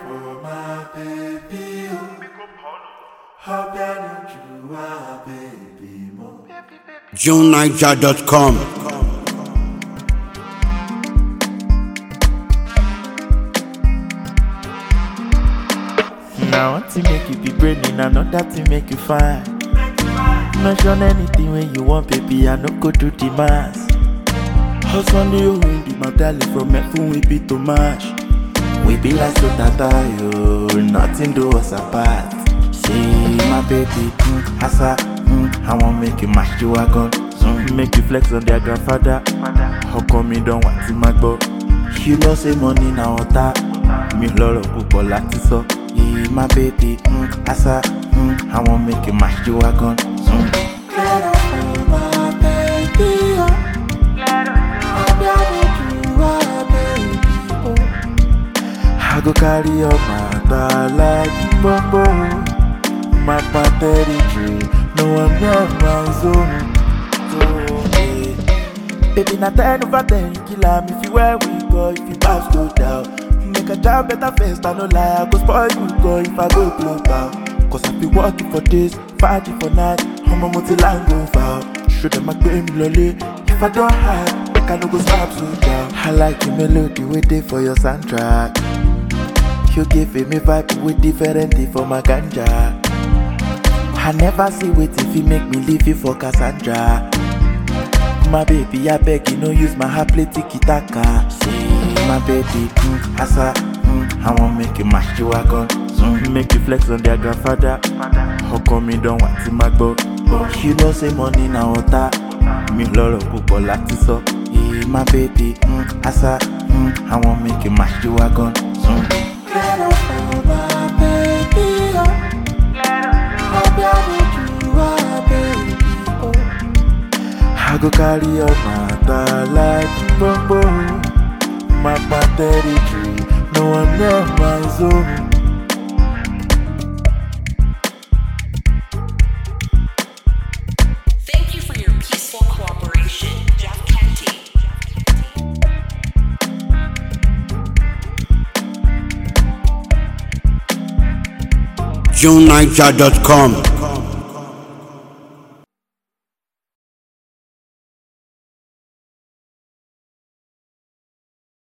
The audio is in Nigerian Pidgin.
for my baby. Hope that you are baby mo. JuneNiger.com. Now one thing make you be brainy, another thing make you fine. Mention anything when you want, baby, I no go do the mass. Husband you win the medallion from F we be too much. We be like so tata yo, nothing do us apart. See my baby, mm, asa, mm, I want make you mash you wagon. Mm, make you flex on their grandfather. How come you don't want to my go? You know say money na water. Mi lọ́rọ̀ púpọ̀ láti sọ. Yeah, my baby, mm, asa, mm, I want make you mash you wagon. Mm. Claro for my baby. Hope that you are baby mo. I go carry your matter like bombo. My territory, no one near my zone. So, yeah. Baby, na ten over ten, kill am if you where we go, if you pass go down. Make a job better first, I no lie, I go spoil you go if I go global. Cause I be working for days, fighting for night, I'm a multi-line go foul. Show them I pay me lolly, if I don't hide, make I no go stop so down. I like the melody we dey for your soundtrack. You give me vibe with different thing for my ganja. I never see wait if you make me leave you for Cassandra. My baby, I beg you, no use my heart play tiki taka. See, my baby, mm, asa, mm, I want make you mash you wagon. Mm, make you flex on their grandfather. How come you don't want to my go? You know say money na water. Mi lọ́rọ̀ púpọ̀ láti sọ. Yeah, my baby, mm, asa, mm, I want make you mash you wagon. Mm. Claro for my baby. Hope that you are baby mo. I go carry your matter like bombo. My territory, no one near my zone. Thank you for your peaceful cooperation, Jeff Kenty. JuneNiger.com.